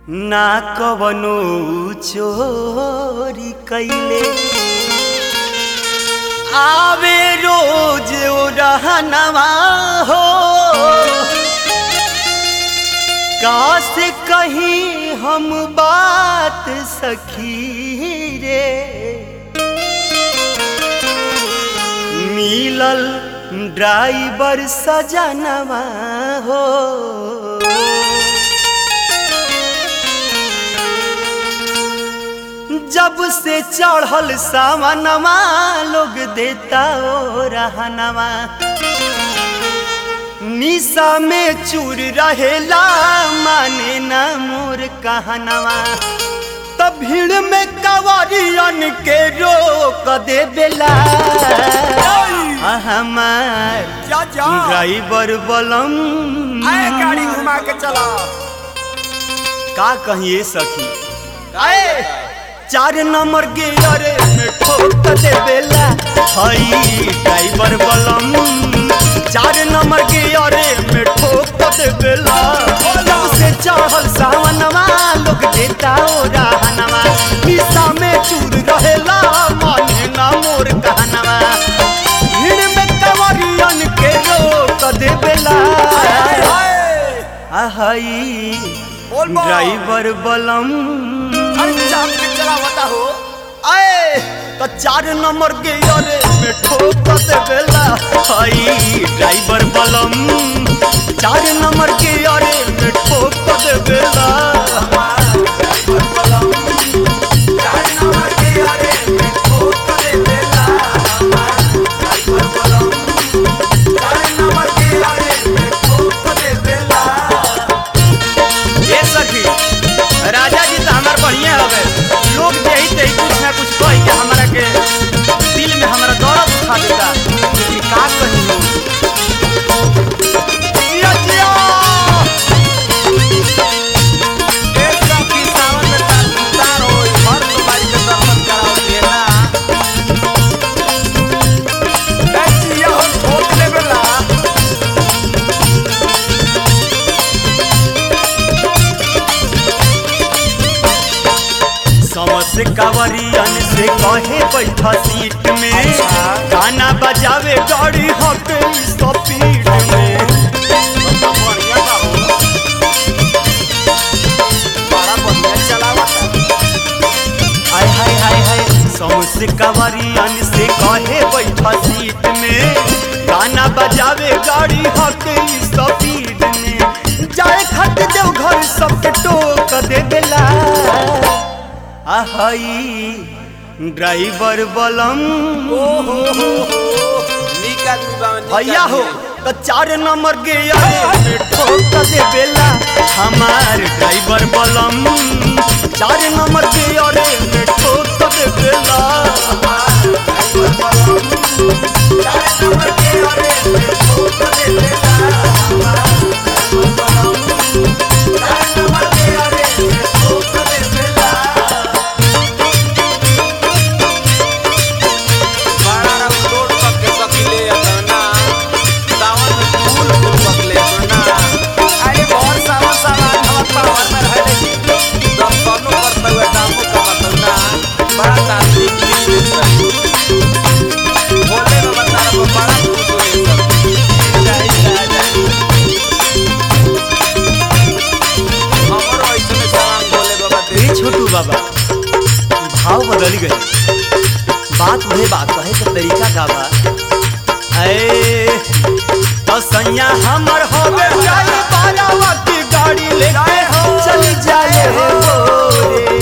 ना कवनो चोरी कैले आवे रोज ओ रहनवा हो काश कहीं हम बात सखी रे मिलल ड्राइवर सजनवा हो जब से चढ़ल सावनवा लोग देता ओ रहनवा निशा में चूर रहेला माने ना मोर कहनवा तब भीड़ में कवरियन के रोक दे बेला हमार जा जा ड्राइवर बलम आए गाड़ी घुमा के चला का कहिए सखी आए चार नंबर गियर में ठोक दे बेला हई ड्राइवर बलम चार नंबर गियर में ठोक दे बेला जब से चढ़ल सावनवा लोग देता ओ रहनवा निशा में चूर रहेला माने ना मोर कहनवा भीड़ में कवरियन के रोक दे बेला आहई बोल बोल। ड्राइवर बलम अरे चाप के चला बता हो आए तो चार नंबर के अरे में ठोक दे बेला हई ड्राइवर बलम चार नंबर के अरे में ठोक दे बेला ये सखी राजा जी तो हमार बढ़िया हवे लोग यही ते कुछ ना कुछ कह के हमारा के दिल में हमारा दर्द उठा देता लेकिन का कही हो जिया जिया समस कावरियन से कहे बैठा सीट में अच्छा। गाना बजावे गाड़ी हके स्पीड में हाय हाय हाय हाय समस कावरियन से कहे बैठा सीट में गाना बजावे गाड़ी हके स्पीड में जाए खट देव घर सबके टोक दे देला आहई ड्राइवर बलम भैया हो तो चार नंबर के अरे में ठोक दे बेला हमार ड्राइवर बलम चार नंबर के अरे में ठोक दे बेला ए छोटू बाबा भाव बदल गए बात वही बात कहे के तरीका का बा ए तो सैया हमर होवे जाए बारावा की गाड़ी लेके चल जाए हो रे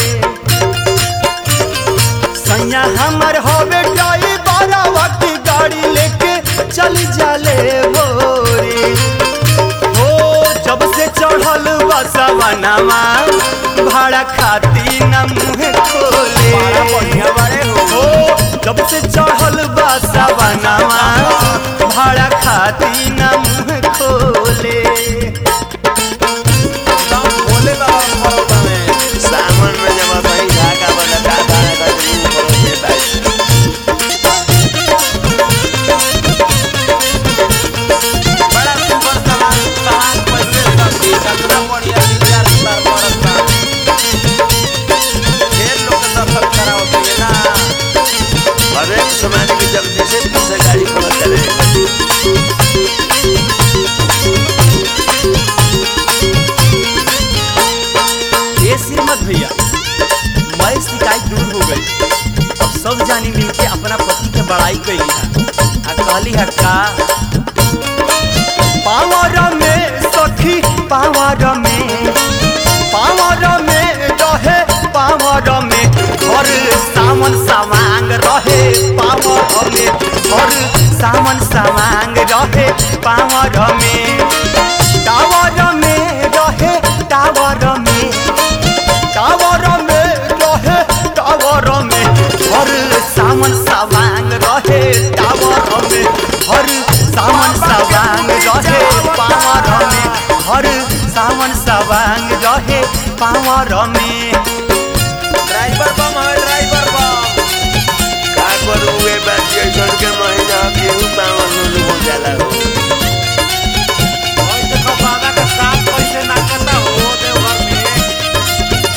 सैया हमर होवे जाए बारावा की गाड़ी लेके चल जाले हो रे हो जब से चढ़ल बसवनवा भाड़ा खाती न मुँह खोले हो जब से चढ़ल बसवनवा भाड़ा खाती न मुँह खोले सावन में जब भाई धागा बना धागा लगा मुँह खोले भाई बड़ा सुंदर सवाल सवाल पहले सब कितना बढ़िया विचार सुंदर बरस कैली है आ कहली है का पावर में सखी पावर में पावर में रहे पावर में हर सावन सामांग रहे पावर में हर सावन सामांग रहे पावर में टावर में रहे टावर में टावर में रहे टावर में हर सावन सामांग रहे टावर में हर सावन सावांग रहे पावर में हर सावन सावांग रहे पावर में ड्राइवर बम है ड्राइवर बम का करू ए बात के जड़ के महीना केहू पावन नु हो जाला हो और देखो बाबा का साथ कैसे नाचता हो देवघर में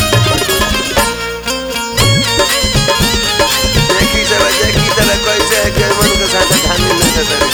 देखी तरह देखी तरह कैसे है के मन के साथ धानी न करे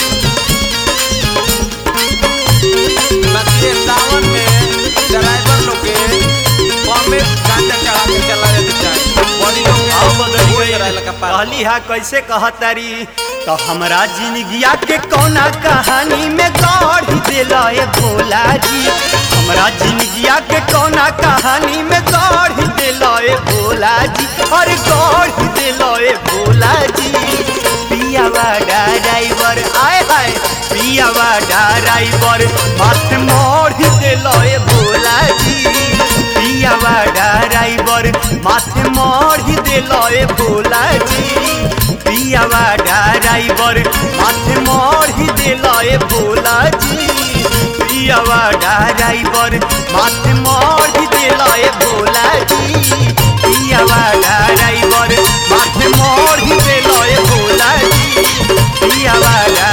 बच्चे सावन में ड्राइवर लोग के बम में गांजा चढ़ा के चला जाते चाहिए बॉडी लोग के आओ बदल हो गई जरा लगा पार कहली हा कैसे कहतारी तो हमरा जिंदगिया के कौना कहानी में गढ़ दिला ए भोला जी हमरा जिंदगिया के कौना कहानी में गढ़ दिला ए भोला जी अरे गढ़ दिला ए भोला जी पियावा ड्राइवर आए हाय पियावा ड्राइवर मत मोड़ दिला ए भोला जी पियावा ड्राइवर माथे मढ़ी दिल ए भोला जी पियावा ड्राइवर माथे मढ़ी दिल ए भोला जी पियावा ड्राइवर माथे मढ़ी दिल ए भोला जी पियावा ड्राइवर माथे मढ़ी दिल ए भोला जी पियावा